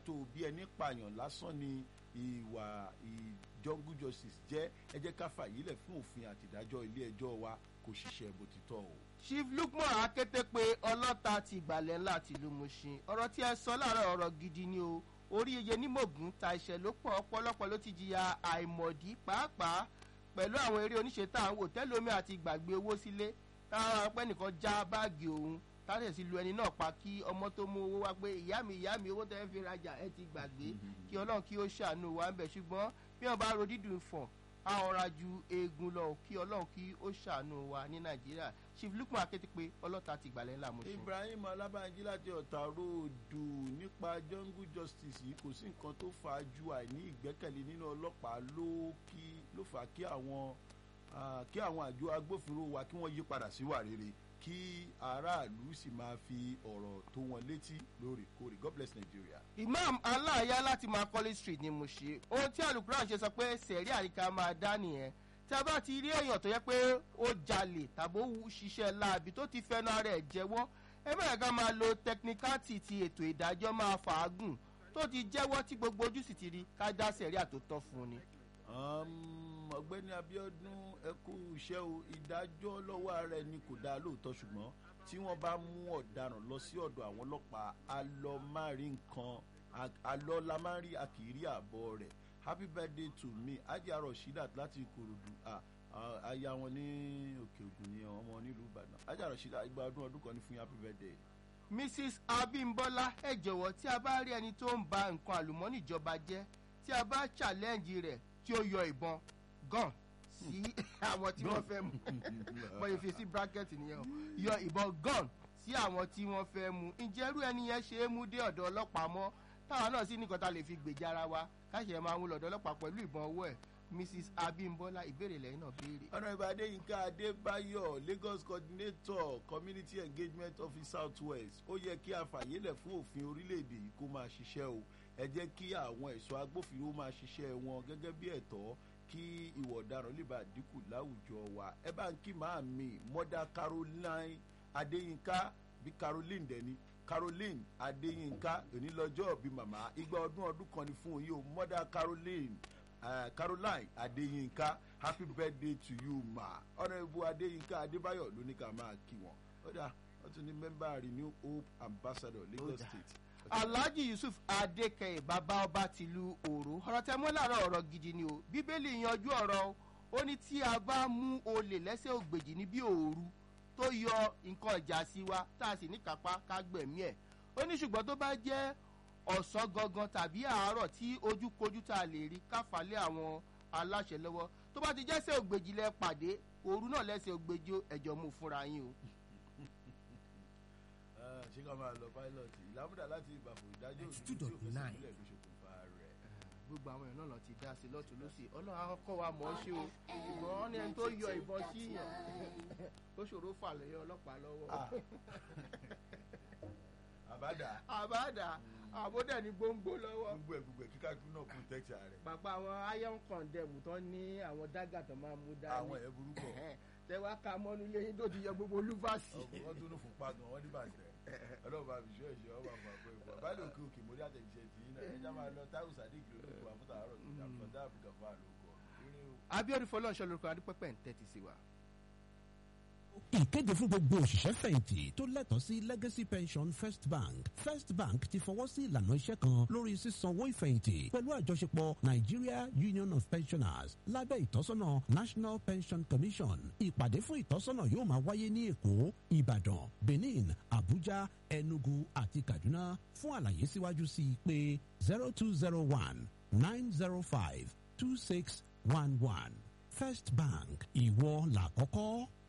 tó bí ẹni pààyàn lásán ni ìwà jungle justice jẹ́ ẹ jẹ́ ká fàyílẹ̀ fún òfin àtìdájọ́ ilé ẹjọ́ wa kò ṣiṣẹ́ bó ti tọ́ o. chief lukman akété pé ọlọ́ta ti ìgbàlẹ̀ ńlá tìlú mushin ọ̀rọ̀ tí ẹ sọ láàárọ̀ ọ̀rọ̀ gidi ni o orí iye nímọ̀gùn ta ìṣẹ̀ ló pọ̀ ọ̀pọ̀lọpọ̀ ló ti jìyà àìmọ̀dí pàápàá pẹ̀lú àwọn eré oníṣe tá à ń wò tẹ́lómi àti gbàgbé owó sílé táwọn apẹ́ nìkan já báàgì òun táwọn sì lu ẹni náà pa kí ọmọ tó mú owó wá pé ìyá mi ìyá mi owó tẹ́ fi rajà ẹ ti gbàgbé kí ọlọ́run kí ó ṣàánú wa ń bẹ̀ ṣùgbọ́n bí wọ́n bá ro dídùn fọ̀n a ọ̀ra ju eegun lọ kí ọlọ́run kí ó ṣàánú wa ní nàìjíríà chief lukman akété pé ọlọ́ta ti gbàlẹ́ ńlá mọ̀ṣẹ́. ibrahim alábànjí láti ọ̀tà ròdù nípa jungle justice yìí kò sí nǹkan tó fà á ju àìní ìgbẹ́kẹ̀lé nínú ọlọ́pàá ló kí ló fà á kí àwọn kí àwọn àjọ agbófinró wa kí wọ́n yí padà síwà rere kí aráàlú sì máa fi ọ̀rọ̀ tó wọn létí lóòrèkóòrè god bless nigeria. imam aláàyá láti macaulay street ni mo ṣe ohun tí alukuran ṣe sọ pé sẹ̀rí àríkà máa dá nìyẹn tí a bá ti rí èèyàn tó yẹ pé ó jalè tàbí ó ṣiṣẹ́ láabi tó ti fẹ́nu ara ẹ̀ jẹ́wọ́ ẹ bẹ̀rẹ̀ ká máa lo tẹkinikátì ti ètò ìdájọ́ máa fàágùn tó ti jẹ́wọ́ tí gbogbo ojú sì ti rí ká dá sẹ̀rí àtòtọ́ fún ni. ọ̀gbẹ́ni abiodun ẹkú iṣẹ́ o ìdájọ́ lọ́wọ́ ara ẹni kò dáa lóòótọ́ ṣùgbọ́n tí wọ́n bá mú ọ̀daràn lọ sí ọ̀dọ̀ àwọn ọlọ́pàá alọ́márì nǹkan alọ́lámárì àkìrí àbọ̀ rẹ̀ happy birthday to me ajá rasheedat láti ìkòròdú aya wọn ní òkè ògùn ní ọmọ nílùú ìbàdàn ajá rasheedat ìgbà ọdún ọdún kan ní fún happy birthday. mrs abimbola ẹ jọ̀wọ́ tí a bá rí ẹni tó ń ba nǹkan àlùmọ́nì ìjọba jẹ́ tí a bá challenge rẹ̀ tí ó yọ ìbọn gan sí àwọn tí wọ́n fẹ́ mú bọ́yìí fi sí bracket nìyẹn o yọ ìbọn gan sí àwọn tí wọ́n fẹ́ mú ǹjẹ́ irú ẹni yẹn ṣe é mú dé ọ̀dọ̀ ọlọ́pàá mọ́ táwọn náà sì nìkan ta lè fi gbèjà ara wa káṣíẹ̀ máa ń lọ̀dọ̀ ọlọ́pàá pẹ̀lú ìbọn ọwọ́ ẹ̀ mrs abimbola ìbéèrè lẹ́yìn náà béèrè. ọ̀nà ìbá adéyínká adébáyọ̀ lagos coordinator community engagement office south west ó yẹ kí a fàyélẹ̀ fún òfin orílẹ̀-èdè yìí kó máa ṣiṣẹ́ o ẹ jẹ́ kí àwọn ẹ̀ṣọ́ agbófinró máa ṣiṣẹ́ wọn gẹ́gẹ́ bí ẹ̀tọ́ kí ìwọ̀ ọ̀daràn lè bá dínkù láwùjọ wa ẹ bá ń kí màá mi mọ́dà caroline adéyínká bí caroline dẹni caroline adéyínká onílọ́jọ́ bí màmá igba ọdún ọdún kan ní fún yìí o mọ́dà caroline uh, caroline adéyínká happy birthday to you ma ọ̀nà ìbú adéyínká adébáyọ̀ ló ní ká máa kí wọn ó dà wọ́n tún ní mẹ́mbà renew hope ambassador lagos state alhaji yusuf adékẹyẹ bàbá ọba tìlú òru ọ̀rọ̀ tẹ mọ́ láàárọ̀ ọ̀rọ̀ gidi ni o bíbélì yanjú ọ̀rọ̀ ó ní tí a bá mú olè lẹ́sẹ̀ ògbèjì ní bí òru tó yọ nǹkan ìjà sí wa tá a sì ní kápá ká gbẹ̀mí ẹ̀ ó ní ṣùgbọ́n tó bá jẹ́ ọ̀sán gangan tàbí àárọ̀ tí ojúkojú tá a lè rí káfálẹ́ àwọn aláṣẹ lọ́wọ́ tó bá ti jẹ́sẹ̀ ògbèjì lẹ pàdé òru náà lẹ́sẹ̀ ògbèjì ẹ̀jọ̀ mú fúnra yín o ṣé ká máa lọ pilot ìlàmúdà láti ìbàfò ìdájọ́ òsì two tí ó dot fẹsẹ̀ nine. sílẹ̀ ló ṣokùnfà rẹ̀. gbogbo àwọn èèyàn náà lọ ti dá sí lọ́tún lọ́sì ọlọ́run á kọ́ wa mọ̀ ọ́ ṣe o ṣùgbọ́n wọ́n ní ẹni tó yọ ìbọn sí yàn ó ṣòro fà lẹ́yìn ọlọ́pàá lọ́wọ́. àbádà àbáàdà àbódà ní gbóngbó lọ́wọ́. gbogbo ẹ̀ gbogbo ẹ̀ kíkà tún náà protect rẹ̀. bàbá àwọn iron condemn tó ní àwọn dágà tó máa mú dání. àwọn ẹ̀ burúkọ tẹ wá ka mọ́nú lẹ́yìn tó ti yọ gbogbo olúfàsì. wọ́n tún ní fún pagan wọ́n ní bàtẹ́ ọlọ́run bá fi ṣọ́ ẹ̀ṣẹ́ ọba àpò àpò ìfọ̀ báyìí òkè òkè mórí àtẹ̀jíṣẹ́ tì í náà ẹja máa lọ táwù sadiq lórúkọ àmúta àárọ̀ ìjàmbá áfíríkà fún àlòkọ eré o. abiodun fọlọ́nṣọ́ lórúkọ adúpẹ́pẹ́ ń tẹ́tí sí wa. ìkéde fún gbogbo òṣìṣẹ́ fẹ̀yìntì tó lẹ́tọ̀ọ́ sí legacy pension first bank first bank ti fọwọ́ sí ìlànà iṣẹ́ kan lórí sísanwó ìfẹ̀yìntì pẹ̀lú àjọṣepọ̀ nigeria union of pensioners lábẹ́ ìtọ́sọ́nà national pension commission ìpàdé fún ìtọ́sọ́nà yóò máa wáyé ní èkó ìbàdàn benin abuja enugu àti kaduna fún àlàyé síwájú sí i pé zero two zero one nine zero five two six one one first bank ìwọ làkọ́kọ́.